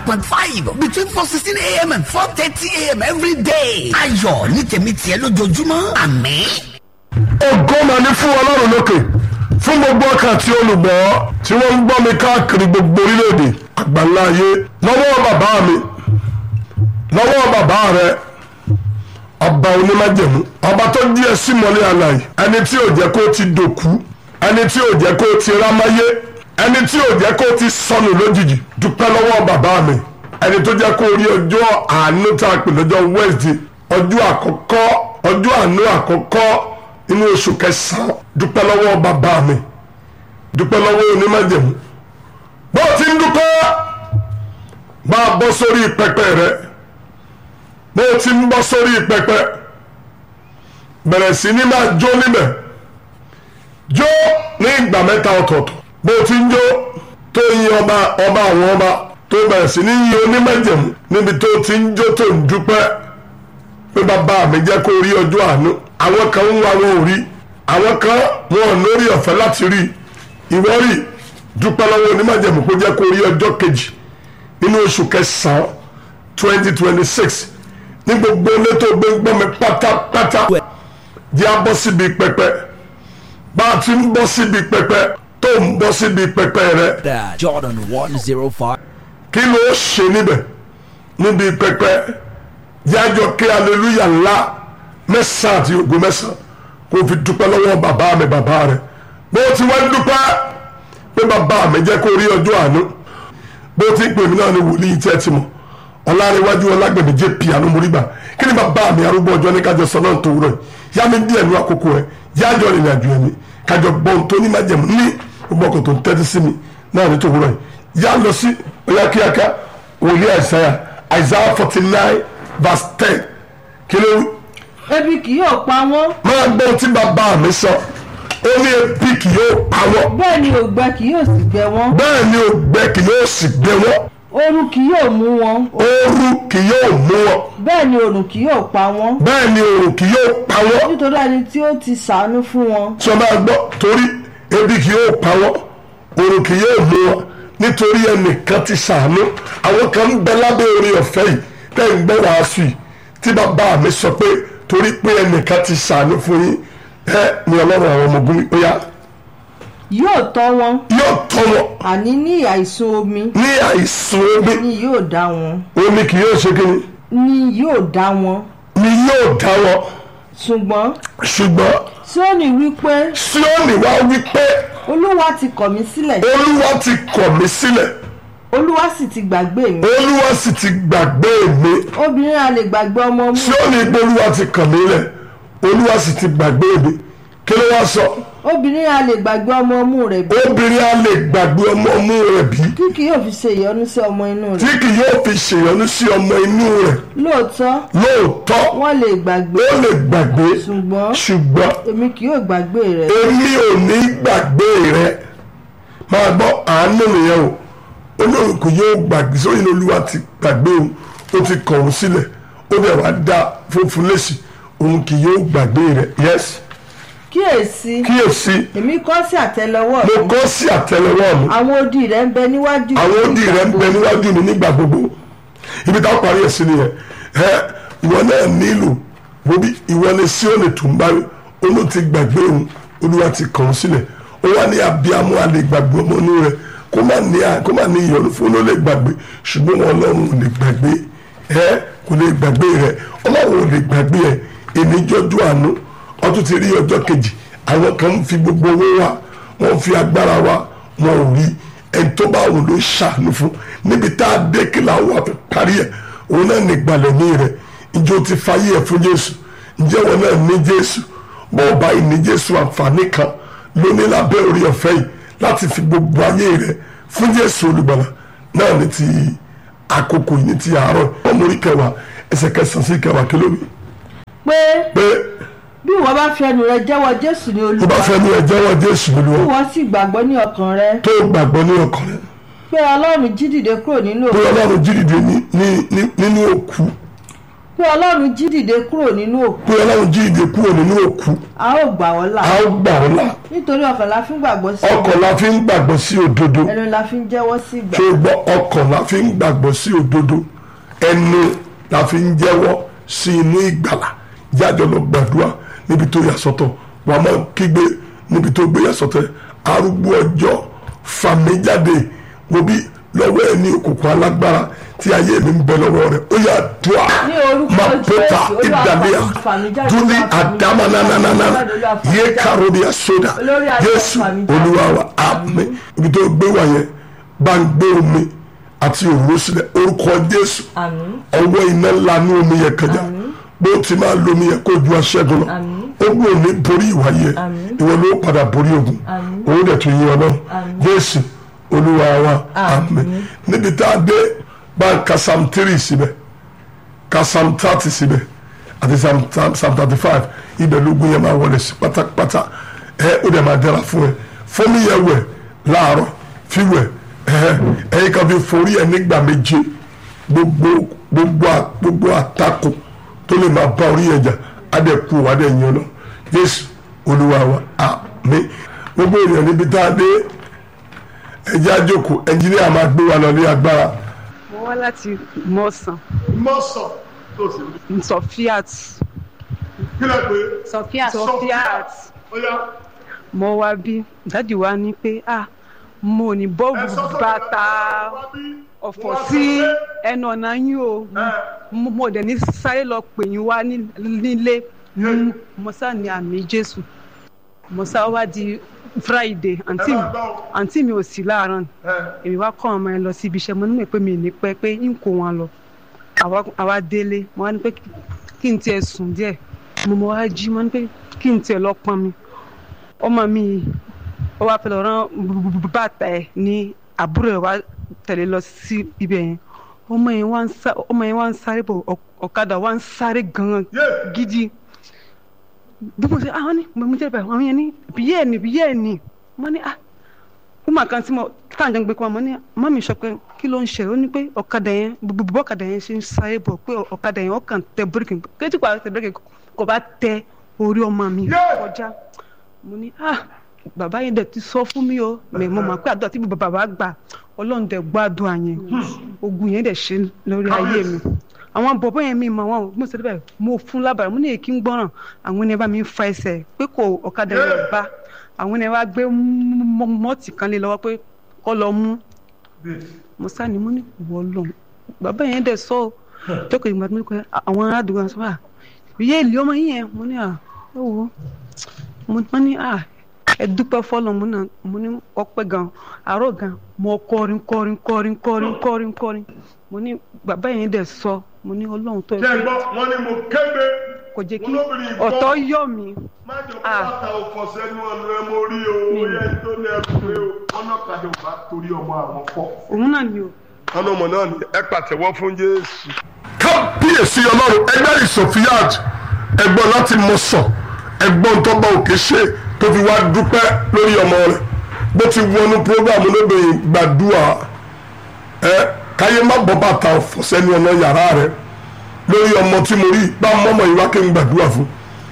point five between four sixteen a.m. and four thirty a.m. every day. ayọ̀ ní tèmi tiẹ̀ lójoojúmọ́ àmín. ògo mà ní fún ọlọ́run lókè fún gbogbo ọkàn tí olùgbọ́ tí wọ́n ń gbọ́ mi káàkiri gbogbo orílẹ̀-èdè àgbáńlá ayé lọ́wọ́ bàbá mi lọ́wọ́ bàbá rẹ ọba onímájẹ̀mú ọba tó jí ẹ sí mọ́lẹ̀ àlàyé ẹni tí ò jẹ́ kó ti dòkú ẹni tí ò jẹ́ kó ti rámáyé ẹni tí ò jẹ́ kó ti sọnù lójijì dúpẹ́ lọ́wọ́ bàbá mi ẹni tó jẹ́ kó rí ọjọ́ àánú tá a pè lọ́jọ́ Wednesday ọjọ́ àkọ́kọ́ ọjọ́ àánú àkọ́kọ́ inú oṣù kẹsàn-án dúpẹ́ lọ́wọ́ bàbá mi dúpẹ́ lọ́wọ́ onímájẹ̀mú bó o ti ń dúpẹ́ bá a bọ́ sórí pẹpẹ rẹ bó o ti ń bọ́ sórí pẹpẹ bẹ̀rẹ̀ sí ní máa jó níbẹ̀ jó ní ìgbà mẹ́ta ọ̀tọ̀ọ̀tọ̀ bó o ti ń jó tó yin ọba ọba àwọn ọba tó bẹ̀rẹ̀ sí ní yin onímájẹ̀mú níbi tó ti ń jó tó ń dúpẹ́ pé bàbá mi jẹ́ kó rí ọjọ́ àánú àwọn kan ń wá wọn ò rí àwọn kan wọn ò lórí ọ̀fẹ́ láti rí ìwọ rí dúpẹ́ lọ́wọ́ onímọ̀jẹ̀mú kó jẹ́ kó rí ọjọ́ kejì nínú oṣù kẹsàn-án twenty twenty six ní gbogbo ilé tó gbé ń gbọ́ mi pátápátá jẹ́ a bọ́ síbi pẹpẹ bá a ti ń bọ́ síbi pẹpẹ tó ń bọ́ síbi pẹpẹ rẹ That Jordan 105. kí ló ṣe níbẹ̀ níbi pẹpẹ yájọ kí aleluya ńlá mẹ́sàn-án àti ògo mẹ́sàn-án kó fi dúpẹ́ lọ́wọ́ bàbá mi bàbá rẹ̀ bó ti wá dúpẹ́ pé bàbá mi jẹ́ kó rí ọjọ́ àánú bó ti ń pè mí náà ni wòlíì tí ẹ ti mọ̀ ọ̀làríwájú ọlágbẹ̀mí jẹ́ piano moriba kí ni bàbá mi arúgbó ọjọ́ ní kájọ sọ náà tó wúrọ̀ yìí yá mi díẹ̀ ní àkókò rẹ̀ yájọ rìnrìn àjò ẹ̀mí kájọ gbọ́n tó ní májẹ̀mú ní gbogbo ọkọ̀ tó ń tẹ́tí sí mi náà ní tó wúrọ̀ yìí yá lọ sí ọ̀yá kíákíá wòlíì àìsáyà àìsáyà forty nine verse ten kí ló wí ebi kì yóò pa wọ́n máa gbọ́ ohun tí bàbá mi sọ ó ní ebi kì yóò pa wọ́n bẹ́ẹ̀ ni ògbẹ kì yóò sì gbẹ wọ́n bẹ́ẹ̀ ni ògbẹ kì yóò sì gbẹ wọ́n ooru kì yóò mú wọn ooru kì yóò mú wọn bẹ́ẹ̀ ni òrùn kì yóò pa wọ́n bẹ́ẹ̀ ni oòrùn kì yóò pa wọ́n nítorí ẹni tí ó ti ṣàánú fún wọn tí wọ́n máa gbọ́ torí ebi kì yóò pa wọ́n oòrùn kì yóò mú wọn nítorí ẹnìkan ti ṣàánú àwọn kan ń bẹ lábẹ́ orí ọ̀fẹ́ yìí tẹ́ ń gbọ́ wàásù yìí tí bàbá mi sọ pé torí pé ẹnìkan ti ṣàánú fún yín ẹ ní ọlọ́run àwọn ọmọ ogun ó yá yóò tọ́ wọn yóò tọ́ wọn àní ní àìsùn omi ní àìsàn omi ni yóò dá wọn omi kì yóò ṣe kíni ni yóò dá wọn ni yóò dá wọn ṣùgbọ́n ṣùgbọ́n Síónì wípé Síónì wá wí pé olúwa ti kọ̀ mí sílẹ̀ olúwa ti kọ̀ mí sílẹ̀ olúwa sì ti gbàgbé mi olúwa sì ti gbàgbé mi obìnrin a lè gbàgbé ọmọ mú Síónì pé olúwa ti kàn mí lẹ̀ olúwa sì ti gbàgbé mi kí ló wá sọ obìnrin a lè gbàgbé ọmọ ọmú rẹ̀ bí obìnrin á lè gbàgbé ọmọ ọmú rẹ̀ bí kí kì yóò fi ṣe ìyọnu sí ọmọ inú tí rẹ̀ kì yóò fi ṣèyọnu sí ọmọ inú rẹ̀ lóòótọ́ lóòótọ́ wọ́n lè gbàgbé ó lè gbàgbé ṣùgbọ́n ṣùgbọ́n èmi kì yóò gbàgbé rẹ̀ èmi ò ní gbàgbé rẹ máa gbọ́ àánú nìyẹn o olóhùn kò yóò gbàgbé sóyún olúwa ti gbàgbé òun ó ti kọ̀ òun sílẹ̀ ó dẹ̀ wá dá funfun lẹ́sìn òun kì yóò gbàgbé rẹ yes kíyèsí kíyèsí èmi kọ́ sí àtẹ́lẹwọ́ mo mi kọ́ sí àtẹ́lẹwọ́ mi àwọn odi rẹ̀ ń bẹ níwájú àwọn odi rẹ ń bẹ níwájú mi nígbà gbogbo ibi táwọn parí ẹ̀ sí nìyẹn ẹ ìwọ náà nílò wo bí ìwọ ni Síónì tó ń báyìí olú ti gbàgbé òun olúwa ti kàn án sílẹ̀ ó wá ní abiyamọ alẹ́ gbàgbé ọmọ inú rẹ kó má ní kó má ní ìyọnu fún ló lè gbàgbé ṣùgbọ́n wọn ọlọ́run ò lè gbàgbé ẹ kò lè gbàgbé rẹ ọlọ́run ò lè gbàgbé ẹ ènìjọ́jú àánú ọtún ti rí ọjọ́ kejì àwọn kan ń fi gbogbo owó wa wọ́n fi agbára wa wọn ò rí ẹni tó bá wù ló ṣàánú fún níbi tá a dé kí làwọn àfi parí ẹ̀ òun náà ní ìgbàlẹ̀ ní rẹ̀ ìjọ ti fayé ẹ̀ fún Jésù ǹjẹ́ wọn náà ní Jésù bọ́ọ̀ báyìí ní Jésù àǹfààní kan lóní lábẹ́ orí ọ̀fẹ́ yìí láti fi gbogbo ayé rẹ̀ fún Jésù olùgbàlà náà ní ti àkókò yìí ní ti àárọ̀ ọmọ orí kẹwàá ẹsẹ̀ kẹsàn-án sí kẹwàá kí ló wí pé pé bí ìwọ bá fi ẹnu rẹ jẹ́wọ́ Jésù ní tó Olúwa bá fẹ́ ní ẹ jẹ́wọ́ Jésù bí lóluwọ́ wọ́n sì gbàgbọ́ ní ọkàn rẹ tó gbàgbọ́ ní ọkàn rẹ̀ pé Ọlọ́run jí dìde kúrò nínú pé òkú Ọlọ́run jí dìde ní- ní- ní- nínú òkú pé ọlọ́run jí dìde kúrò nínú òkú pé ọlọ́run jí ìdè kúrò nínú òkú a ó gbà wọ́n là a ó gbà ọ́ là nítorí ọkàn la fi ń gbàgbọ́ sí ọkàn la fi ń gbàgbọ́ sí òdodo ẹnu la fi ń jẹ́wọ́ sí ìgbà tó gbọ́ ọkàn la fi ń gbàgbọ́ sí òdodo ẹnu la fi ń jẹ́wọ́ sí inú ìgbàlà jáde lọ gbàdúrà níbi tó yà sọ́tọ̀ wà á máa kígbe níbi tó gbé yà sọ́tọ̀ arúgbó ọjọ́ fàmí jáde wo bí lọ́wọ́ ẹ̀ ní òkùnkùn alágbára tí ayé mi ń bẹ lọ́wọ́ rẹ̀ ó yà dùà Ní orúkọ mapota Jésù, Olúwa ìdàlẹ́yà fàmí jáde, dúlí Olúwa fàmí jáde, àdámanánánánà Olúwa fàmí yé jáde. karodia soda Olórí ayé Jésù fàmí jáde. olúwa wa àmín ibi tó gbé wà yẹn bá ń gbé omi àti òróró sílẹ̀ orúkọ Jésù àmín ọwọ́ iná ńlá ní omi yẹn kẹjá bó ti máa lo omi yẹn kó ju aṣẹ́gun lọ Àmín. ogun ò ní borí ìwà yẹn Àmín. ìwọ ló padà borí ogun Àmín. òun dẹ̀ tún yín ọ náà Àmín. Jésù olúwa wa Àmín. àmín níbi tá a dé bá ń ka psalm three síbẹ̀ ka psalm thirty síbẹ̀ àti psalm psalm thirty five ibẹ̀ lógún yẹn máa wọlé sí pátápátá ẹ ó dẹ̀ máa dára fún ẹ fún mi yẹ wẹ̀ láàárọ̀ fi wẹ̀ ẹ ẹ̀yin kan fi forí ẹ nígbà méje gbogbo gbogbo à- gbogbo àtakò tó lè máa bá orí ẹja adẹ̀kú adẹ̀yìn ọ̀nà Jésù olúwa wa àmín gbogbo ènìyàn níbi tá a dé ẹjẹ́ àjòkó ẹnjìníà máa gbé wa lọ ní agbára. mo wá láti mọ̀sán mọ́sàn tó sì rí sofiat kí lè pé Sophia. sofiat ó yá mo wá bí dádì wa ní pé ah mo ní bọ́ọ̀bù bàtà ọ̀fọ̀ sí ẹnu ọ̀nà yín o mo mo dẹ̀ ní sáré lọ pè yín wá ní- nílé mo- mo sá ní àmì jésù mo sá wá di friday àǹtí mi àǹtí mi ò sí láàárọ̀ èmi wá kọ́ ọmọ yẹn lọ sí ibi iṣẹ́ mo ní pé mi ì ní pẹ́ pé ń kó wọn lọ àwa- àwa délé mo wá ní pé kí- kí n tiẹ̀ sùn díẹ̀ mo mọ wá jí mo ní pé kí n tiẹ̀ lọ pọn mi ọmọ mi yìí, ó wá fẹ́ lọ rán bàtà ẹ̀ ní àbúrò ẹ̀ wá tẹ̀lé lọ sí ibẹ̀ yẹn ọmọ yẹn wá ń sá ọmọ yẹn wá ń sáré bọ̀ ọ̀- ọ̀kadà wá ń sáré gan-an gidi bí mo ṣe àwọn ní mo jẹ́ bẹ́ẹ̀ àwọn yẹn ní bíyẹ́ ẹ̀ ní bíyẹ́ ẹ̀ ní mo ní ah wúmà kan tí mo táwọn jẹ́ ń gbé kọ́ mo ní má mi sọ pé kí ló ń ṣe ó ní pé ọ̀kadà yẹn bùbù ọ̀kadà yẹn ṣe ń sáré bọ̀ pé ọ̀kadà yẹn ọkàn tẹ bíríkì kéjì pa tẹ bíríkì kò bá tẹ orí ọmọ mi kọjá mo ní ah bàbá yẹn dẹ̀ ti sọ fún mi o mẹ mo mọ̀ pé àdúrà tí bàbá gbà ọlọ́run dẹ̀ gbàdúrà yẹn ogun yẹn dẹ̀ ṣe lórí ayé mi àwọn bọ̀bọ̀ yẹn mi mọ̀ wọn mo sọ bẹ́ẹ̀ mo fún lábàrá mo ní èkí ń gbọ́ràn àwọn ẹni bá mi ń fa ẹsẹ̀ pé kò ọ̀kadà yẹn bá àwọn ẹni wá gbé mọ́- mọ́ọ̀tì kan lé lọ́wọ́ pé kọ́ lọ mú mo sá ni mo ní wọ́ lọ bàbá yẹn dẹ̀ sọ ọ́ jókòó ìgbà tó ní kọ́ àwọn aládùúgbò sọ wà ìyé ìlú ọmọ yín yẹn mo ní à ẹ wo mo ní à ẹ dúpẹ́ fọlọ́ mo náà mo ní ọpẹ́ gan àárọ̀ gan mo kọrin kọrin kọrin kọrin kọrin kọrin mo ní bàbá yẹn dẹ̀ sọ mo ní ọlọ́run tó ẹ ṣe pé gbọ́ wọ́n ní mo kébé kò jẹ́ kí olóbìnrin gbọ́. ọ̀tọ̀ yọ̀ mí má jọ kó Ah. bàtà òfò sẹ́nu ọ̀nà ẹ mo rí o ó yẹ tó ní ẹkú pé o wọn náà kàdé ò bá torí ọmọ àwọn fọ. òun náà ni o. wọn ọmọ náà ní ẹ pàtẹ́wọ́ fún Jésù. kábíyèsí ọlọ́run ẹgbẹ́ ìsọ̀fíàd ẹgbọ́n láti mọ̀ sàn ẹgbọ́n tọ́gbà òkè ṣe tó fi wá dúpẹ́ lórí ọmọ rẹ̀ bó ti wọnú prógámù lóbìnrin gbàdúrà ẹ káyé má bọ́ bàtà ọ̀fọ̀ sẹ́nu ọ̀nà yàrá rẹ̀ lórí ọmọ tí mo rí bá mọ́mọ́ yìí wá kí n gbàdúrà fún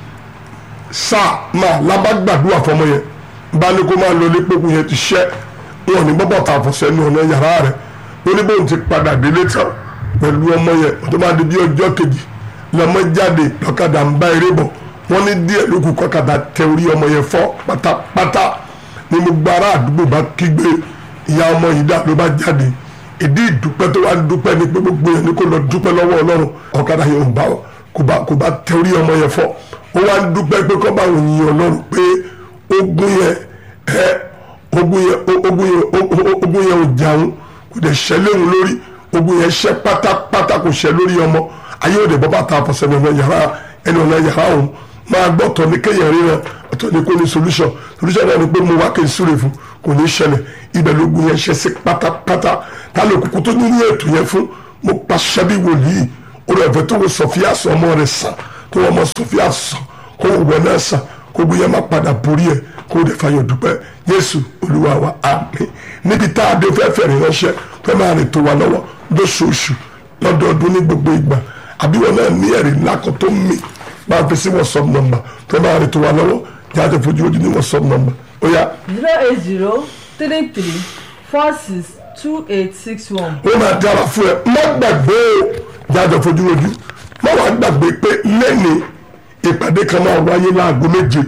sáà máa lábá gbàdúrà fọmọ yẹn bá ní kó máa lọ lé pẹ́kun yẹn ti ṣẹ́ wọn ní bọ́bọ̀ ta fọ̀ sẹ́nu ọ̀nà yàrá rẹ̀ ó ní bóun ti padà délé tán pẹ̀lú ọmọ yẹn tó máa di bí ọjọ́ kejì lọ́mọ jáde lọ́kadà ń bá eré bọ̀ wọ́n ní díẹ̀ lókù kọ́kadà tẹ orí ọmọ yẹn fọ́ pátápátá ní gbogbo ará àdúgbò bá kígbe ìyá ọmọ yìí dà ló bá jáde ìdí ìdúpẹ́ tó wá ń dúpẹ́ ní pé gbogbo yẹn ní kó lọ dúpẹ́ lọ́wọ́ ọlọ́run ọ̀kadà yẹn ò bá kò bá kò bá tẹ orí ọmọ yẹn fọ́ ó wá ń dúpẹ́ pé kọ́ bá òun yin ọlọ́run pé ogun yẹn ẹ ogun yẹn o- ogun yẹn o- o- ogun yẹn ò jàun kò dẹ̀ ṣẹ́ léwu lórí ogun yẹn ṣẹ́ pátápátá kò ṣẹ́ lórí ọmọ ayé òde bọ́ bá ta àfọ̀sẹ́ ní ọ̀nà yàrá ẹni ọ̀nà yàrá òun máa gbọ́ ọ̀tọ̀ ní kéèyàn ríran ọ̀tọ̀ ní kó ní solution solution náà ni pé mo wá kí n súre fún kò ní ṣẹlẹ̀ ibẹ̀ lógun yẹn ṣẹ́ sí pátápátá ta ló kúkú tó nínú ètò yẹn fún mo pàṣẹ bí wòlíì orí ọ̀fẹ́ tó wọ sọfíà sọ ọmọ rẹ̀ sàn tó wọ́n mọ sọfíà sàn kó wọ náà sàn kó gbé yẹn má padà borí ẹ̀ kó dẹ̀ fàyọ̀ dúpẹ́ Jésù Olúwa wa àmín níbi tá a dé fẹ́ fẹ̀rẹ̀ ránṣẹ́ fẹ́ máa rìn tó wa lọ́wọ́ lóṣooṣù lọ́dọọdún ní gbogbo ìgbà àbí wọn náà ní ẹ̀rí ńlá kan tó mì máa fi sí whatsapp number tó máa rí tó wà lọ́wọ́ jáde fojú ojú ní whatsapp number ó yá zero eight zero three three four six two eight six one. ó máa dára fún ẹ má gbàgbé o jáde fojú ojú má wàá gbàgbé pé lẹ́ni ìpàdé kan máa wáyé láago méje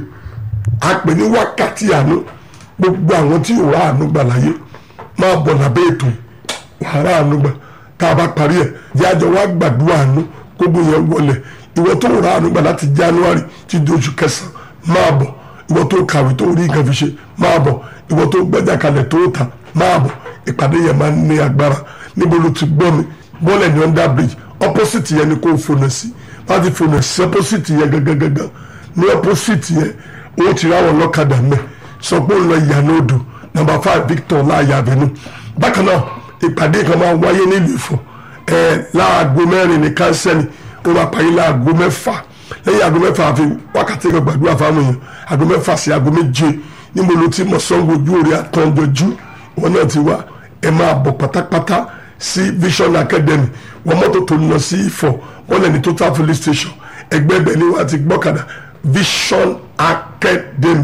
a pè ní wákàtí àánú gbogbo àwọn tí ò rà àánú gbà láyé máa bọ̀ lábẹ́ ètò yìí wàá rà àánú gbà tá a bá parí ẹ̀ jájọ wá gbàdúrà àánú gbogbo yẹn wọlé ìwọ tó rà àánú gbà láti january ti di oṣù kẹsàn-án máa bọ̀ ìwọ tó kàwé tó rí nǹkan fi ṣe máa bọ̀ ìwọ tó gbẹ́jà kalẹ̀ tó ta máa bọ̀ ìpàdé yẹn máa ń ní agbára níbo ló ti gbọ́ mi bọ́ọ̀lù ní under bridge opposite yẹn ni kò fònà sí wọ́n ti fònà sí opposite yẹn gangan ní opposite yẹn ó ti ráwọn lọ́kadà mẹ́ sọ pé ó lọ ìyànà odò number five victor láàyè àbẹ̀nú bákan náà ìpàdé kan máa wáyé nílùú Ifọ̀ ẹ̀ láago mẹ́rin ní kánsẹ́lì ó máa parí láago mẹ́fà lẹ́yìn aago mẹ́fà àfi wákàtí kan gbàdúrà fáwọn èèyàn aago mẹ́fà sí aago méje níbo ló ti mọ̀ sọ́ngbó ojú orí àtọ́jọ́jú wọn náà ti wá ẹ máa bọ̀ pátápátá sí Vision Academy wọn mọ́tò tó ń lọ sí Ifọ̀ wọn lẹ́ni total police station ẹgbẹ́ ibẹ̀ ni wọ́n ti gbọ́kadà Vision Academy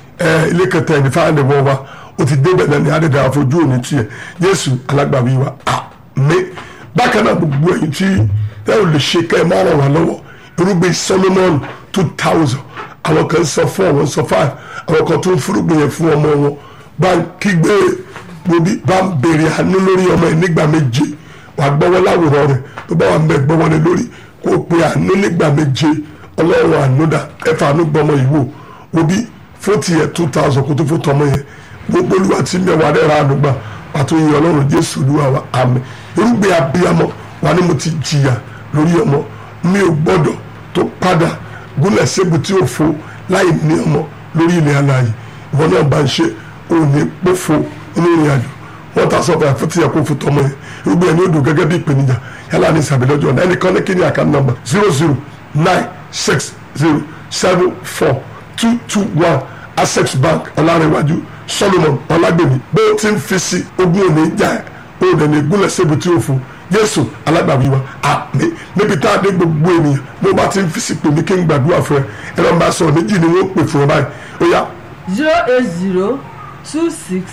ẹ ilé kẹta ẹni fáwọn ẹ̀wọ̀n wa ó ti débẹ̀ náà ní adẹ́dẹ́ àfojú òní tiẹ̀ Jésù alágbàwí wa àmín bákan náà gbogbo ẹ̀yin tí ẹ ò lè ṣe kẹ́ ẹ má ràn wá lọ́wọ́ irúgbìn Solomon two thousand àwọn kan sọ four àwọn sọ five àwọn kan tó ń fúrúgbìn yẹn fún ọmọ wọn bá ń kígbe gbòbí bá ń béèrè àánú lórí ọmọ yẹn nígbà méje wàá gbọ́wọ́ láwòrán rẹ̀ tó bá wà ń bẹ gbọ́wọ́ lé lórí kó o pe àánú nígbà méje ọlọ́run àánú dà ẹ̀fà àánú gbọ́mọ yìí wò òbí fóòtì yẹn two thousand kó tó fó tọmọ yẹn gbogbo olúwa tí mẹ́wàá rẹ̀ ra àánú gbà pàtó yìí ọlọ́run jésù olúwa wa àmín irúgbìn abiyamọ wà ní mo ti jìyà lórí ọmọ mi ò gbọ́dọ̀ tó padà gúnlẹ̀ sébù tí ò fo láì ní ọmọ lórí ilẹ̀ alààyè ìwọ náà bá ń ṣe òní pófo inú ìrìn àjò wọ́n ta sọ́kọ̀ àfẹ́tí ẹ̀kọ́ fún tọmọ yẹn irúgbìn ẹni ó dùn gẹ́gẹ́ bí ìpèníjà yálà ní ìsàbẹ̀lẹ́jọ́ ọ̀nà ẹnìkan ní kíni àkàn nọ́mbà zero zero nine six zero seven four two two one access bank ọ̀làrẹ̀wájú solomon ọ̀làgbèmí bó ti ń fi sí ogún òní jà ẹ̀ òní ní gúnlẹ̀ sébù tí ò fo jésù alágbàwí wa àmín níbi tá a dé gbogbo ènìyàn bó bá ti ń fi sí pèmí kí n gbàdúrà fún ẹ ẹ̀rọ ń bá sọ méjì ni wọ́n pè fún ẹ báyìí ó yá zero eight zero two six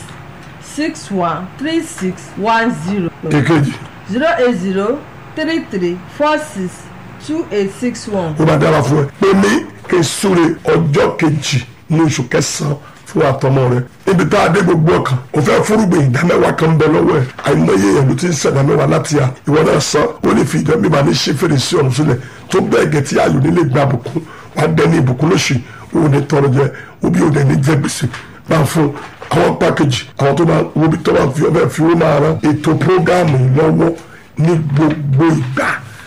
six one three six one zero èkejì zero eight zero three three four six two eight six one. ó bá dára fún ẹ pèmí kí n súre ọjọ́ kejì ní oṣù kẹsàn-án fún àtọmọ rẹ níbi tá a dé gbogbo ọkàn o fẹ́ fúrúgbìn ìdámẹ́wàá kan bẹ lọ́wọ́ ẹ̀ àìmọye èèyàn ló ti ń sẹ̀dá mẹ́wàá láti à ìwọ náà san ó lè fi ìjọ bíbá ní ṣe fèrèsé ọ̀run sílẹ̀ tó bẹ́ẹ̀ gẹ̀ tí ayò nílé gba àbùkún wàá dẹni ìbùkún lóṣù ó ní tọrọ jẹ òbí ò dẹ̀ ní jẹ gbèsè máa fún àwọn pákéjì àwọn tó máa wo bí tó máa fi ọbẹ̀ fi ó máa ran ètò prógáàmù lọ́wọ́ ní gbogbo ìgbà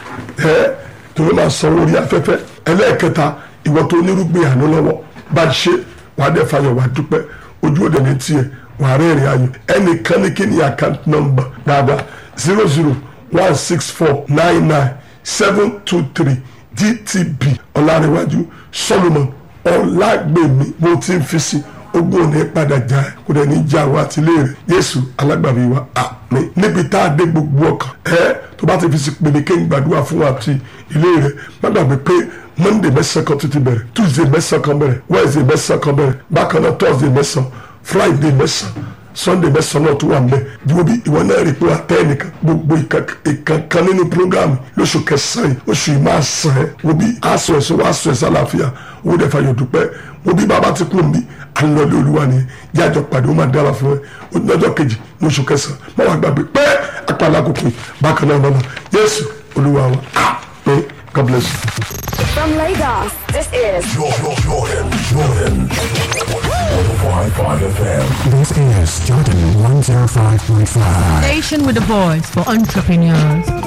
ẹ tó máa sanwó orí afẹ́fẹ́ ẹlẹ́ẹ̀kẹta ìwọ tó onírúgbìn àánú lọ́wọ́ bá ṣe wàá dẹ̀ fàyọ̀ wàá dúpẹ́ ojú òde ní tiẹ̀ wàá rẹ́rìn ayọ̀ ẹnìkan ní kí ni account number dáadáa zero zero one six four nine nine seven two three gtb ọ̀làríwájú solomon ọ̀làgbèmí mo ti ń fi sí ogún òní padà já ẹ kó dẹ̀ ní já wa àti ilé rẹ̀ yéésù alágbàbí wa àmín níbi tá a dé gbogbo ọkàn ẹ tó bá ti fi sí pèmí kéyìn gbàdúrà fún wa àti ilé rẹ̀ má gbàgbé pé monday mẹ́sàn-án kan títí bẹ̀rẹ̀ tuesday mẹ́sàn-án kan bẹ̀rẹ̀ wednesday mẹ́sàn-án kan bẹ̀rẹ̀ bákan náà thursday mẹ́sàn-án friday mẹ́sàn-án sunday mẹ́sàn-án náà tó wà mbẹ́ bí wọ́n bí ìwọ náà rí i pé àtẹ́ ẹnìkan gbogbo ìkankan nínú programu lóṣù kẹsàn-án yìí oṣù yìí máa sàn ẹ́ wọ́n bí aṣọ ẹ̀sọ́ wá aṣọ ẹ̀sọ́ àlàáfíà owó dẹ̀ fàyọ̀ dúpẹ́ wọ́n bí bàbá ti kú mi alọ́lé olúwa ni yájọ pàdé ó máa dára fún ẹ lọ́jọ́ kejì ní oṣù kẹsàn-án má wàá gbàgbé pé apàlà kòkè bákan náà lọ́nà yéésù olúwa wa àmín god bless you. From Lagos, this is Jordan, Jordan, Jordan. 105.5 FM. This is Jordan 105.5. Station with a voice for entrepreneurs.